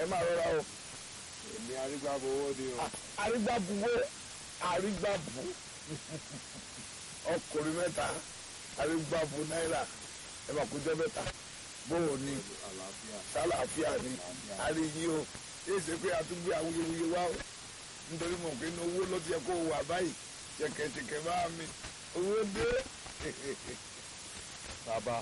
ẹ máa rọra o èmi arígbábo owó ni o. arígbábuwé arígbábu ọkùnrin mẹ́ta arígbábu náírà ẹ máa kójọ mẹ́ta bóò ni àlàáfíà. sálàáfíà ni àríyí o yéé ṣe pé àtúgbé awuyewuye wá o nítorí mọ̀ pé inú owó ló ti yẹ kó wà báyìí ṣẹ̀kẹ̀ṣẹ̀kẹ̀ bá mi owó dé bàbá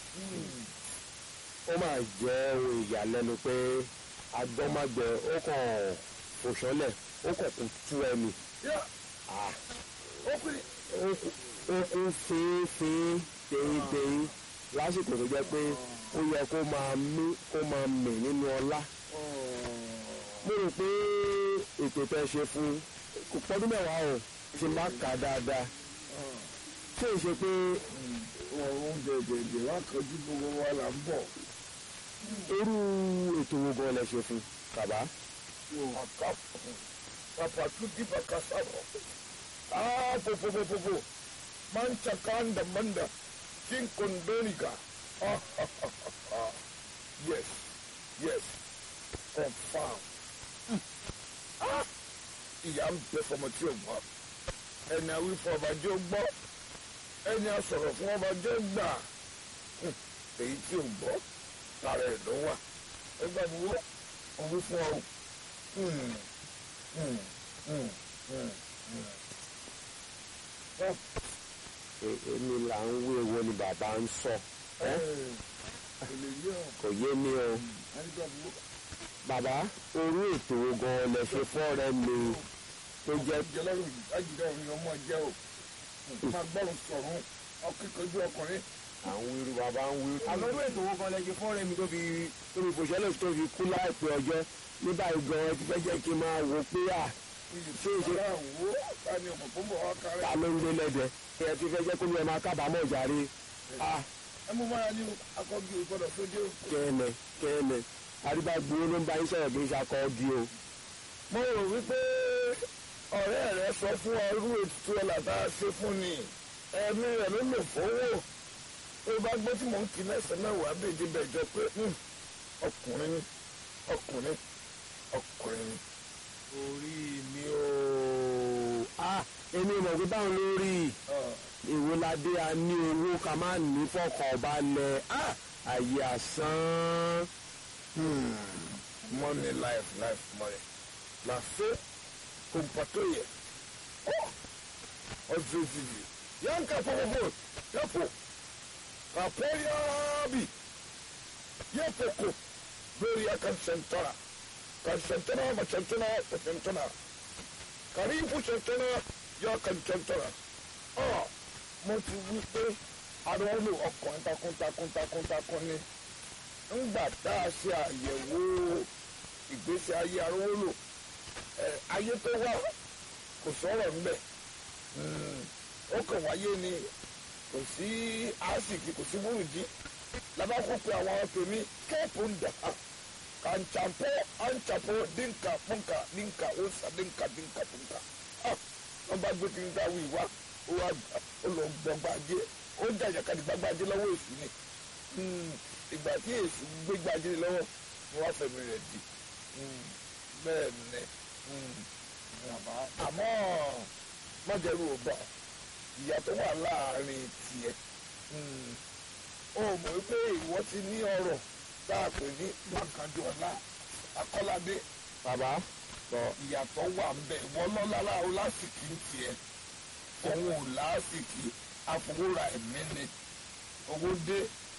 ó máa jẹ́ ohun ìyàlẹ́nu pé agbọ́mágbẹ ó kàn òṣọ́lẹ̀ ó kàn kún tú ẹni yá ó pè ó kún- ó kún fínfín tẹ̀yìntẹ̀yìn lásìkò tó jẹ́ pé ó yẹ kó máa mí kó máa mì nínú ọlá mo rò pé ètò tẹ́ ṣe fún kò pọ́dún mẹ́wàá o ti má kà á dáadáa ṣé ìṣe pé ọ̀run dẹ̀dẹ̀dẹ̀ wá kọjú gbogbo wa là ń bọ̀ irú ètò wo gan lẹ ṣe fún bàbá. àká pàpà tún dìbà kásáró ah fòfòfòfòfò máa ń cakanda manda kin kondonika ah yes yes confam ah ìyá ń bẹ fọmọ tí o gbọ́ ẹni àwí fún ọba jẹ́ ó gbọ́ ẹni àsọ̀rọ̀ fún ọba jẹ́ ó gbà Hmm, èyí tí o gbọ́ lára ẹ̀ ló wà ẹgbẹ́ mi wọ́ òun fún ọ. Hmm, hmm, hmm, hmm, hmm. Ẹ- E- èmi là ń wé wo ni bàbá ń sọ ẹ, ẹ́ èlé yìí ọ̀ kò yé mi o ẹnìkan mi wọ́. bàbá orú ètò wo gan lẹ ṣe fọ́ọ̀rẹ́ mi tó jẹ́ jẹ lọ́rùn yìí ajídá òun ni ọmọ jẹ́ o máa gbọ́rùn sọ̀rùn ọkẹ́kọ̀ọ́jú ọkùnrin. àwọn irú bàbá ń wí. àmọ́ irú ètò owó kan lẹ ṣe fọ́ọ̀rẹ́ mi tó fi tó fi fòṣẹ́lẹ̀ tó fi kú láìpẹ́ ọjọ́ ní báyìí gan ẹ ti fẹ́ jẹ́ kí n máa wò pé à ṣé ìṣe wo ta ni ọ̀pọ̀ tó ń bọ̀ wá ta kárẹ̀. ló ń gbé lẹ́dẹ̀ ẹ ti fẹ́ jẹ́ kó ní ẹ máa kábàámọ̀ jàre à ẹ mú máa ní akọ́jú ìgbọ́dọ̀ sójú o. kẹ́ẹ̀nẹ̀ kẹ́ẹ̀nẹ̀ àrígbàgbó ló ń bá yín sọ̀rọ̀ kì í ṣakọ́ di o. mo rò wípé ọ̀rẹ́ rẹ sọ fún ọ irú ètùtù ọ̀là tá a ṣe fún ni ẹ̀mí rẹ̀ ló lò fowó tó bá gbọ́ tí mò ń kí mẹ́sàn-án mẹ́wàá bèjì bẹ̀jọ pé hmm, ọkùnrin ni ọkùnrin ọkùnrin ni. orí mi o ah èmi mọ̀ pé báwọn lórí ìwòládé a ní owó ká má ní fọkàn balẹ̀ ah àyè àsán money life life money la fe kompatoye oh ọsibiti yanka fọwọfọ yapo kaporiabi yepoko lórí akansẹntara kansẹntara macẹntara macẹntara karifu sẹntara yọ kansẹntara ọ mo ti wí pé arọ́lù ọkàn takuntakun takuntakun ni ńgbà tá a ṣe àyẹ̀wò ìgbésí ayé arówólò ẹ ayé tó wá kò sọ̀rọ̀ ńbẹ̀ ó kàn wáyé ni kò sí àásìkì kò sí burújí labakó pe àwọn tèmi kéèpù ń dà kàńtàpọ̀ àńtàpọ̀ dínkà pọ̀nkà dínkà òòsà dínkà dínkà pọ̀nkà wọ́n bá gbé kíni dáwọ́ ìwá ó wá ó lọ gbọ́gbàjé ó jàjàkadì gbàgbàjé lọ́wọ́ èsì ni ìgbà tí èsì gbégbàjé lọ́wọ́ ni wọ́n fẹ̀mí rẹ̀ di bẹ́ẹ̀ ni àmọ́ mọ́jẹ́rú ò bọ̀ ìyá tó wà láàrin tiẹ̀ ó mọ̀ wípé ìwọ ti ní ọrọ̀ tá a pè ní wákàtí ọ̀la akọ́ládé bàbá sọ ìyàtọ̀ wà ń bẹ̀ ìwọ lọ́lá láwo lásìkò ń tiẹ̀ òun ò lásìkò àfọwọ́ra ẹ̀mí ni owó dé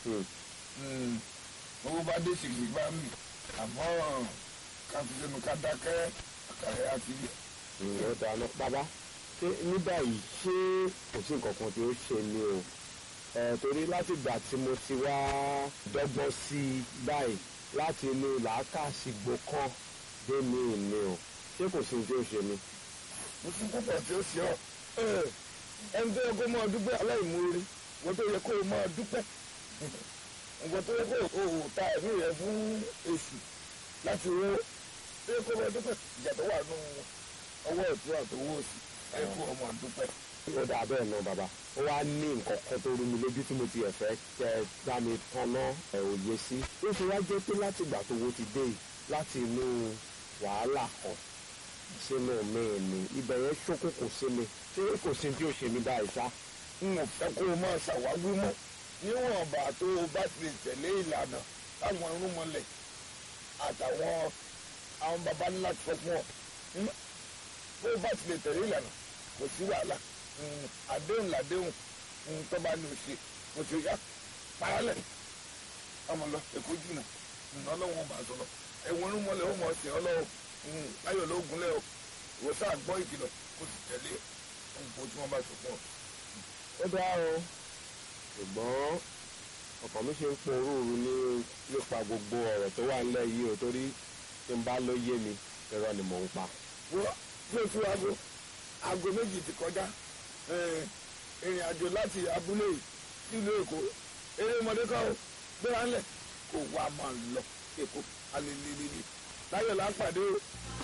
owó bá dé sìkì bá mi àmọ́ ká fi sẹ́nu ká dákẹ́ àkàrẹ́ àti ó dáná bàbá ṣé ní báyìí ṣé kò sí nǹkan kan tí ó ṣe ni o ẹ torí láti ìgbà tí mo ti wá dọ́gbọ́n sí i báyìí láti inú làákàṣìgbò kan dé mi ìní o ṣé kò sí ní tí ó ṣe ni. mo tún púpọ̀ tí ó ṣe ọ́ ẹni tó yẹ kó máa dúpẹ́ aláìmoore wọ́n tó yẹ kó máa dúpẹ́ nǹkan tó yẹ kó o ta ẹ̀mí rẹ fún èṣù láti owó tó yẹ kó máa dúpẹ́ ìjà tó wà nù ọwọ́ ìtura tó wó sí ẹ kó o máa dúpẹ́. ó dà bẹ́ẹ̀ náà bàbá ó wá ní nǹkan kan tó rú mi lójú tí mo ti ẹ̀fẹ́ kẹ bá mi tanná ẹ̀ òye sí ó fi wá jẹ́ pé láti ìgbà tó wo ti dé yìí láti inú wàhálà kan sínú mi ni ibẹ̀ yẹn ṣókùnkùn sí mi ṣé kò sí tí ó ṣe mí báyìí ṣá. n ò fẹ́ kó o máa ṣàwáwí mọ́ níwọ̀nba tó o bá ti lè tẹ̀lé ìlànà táwọn irúnmọlẹ̀ àtàwọn àwọn baba ńlá ti sọ fún ọ Hmm? bó o bá ti lè tẹ̀lé ìlànà kò sí wàhálà Hmm, àdéhùn làdéhùn Hmm, tó bá ní o ṣe kò sí yá paralẹ̀ ọmọ lọ èkó jìnnà Hmm, ọlọ́wọ́n ọba sọ̀rọ̀ ẹ̀wọ̀n irúnmọlẹ̀ ó mọ̀ ọ́ sí ọlọ́wọ́ Hmm, láyọ̀ ló gúnlẹ̀ o ìwọ sáà gbọ́ ìkìlọ̀ kó sì tẹ̀lé nǹkan tí wọ́n bá sọ fún ọ. ó dá o ṣùgbọ́n ọkàn mi ṣe ń pọ orúurú ní nípa gbogbo ọ̀rọ̀ tó wà nílẹ̀ yìí o torí tí n bá ló yé mi irọ́ ni mò ń pa. wọ́n tí o fi aago aago méjì ti kọjá eh, ìrìn àjò láti abúlé yìí sílùú èkó eré ọmọdé kan ó gbéra ńlẹ̀ kó wá máa lọ èkó alelelele láyọ̀ lápàdé o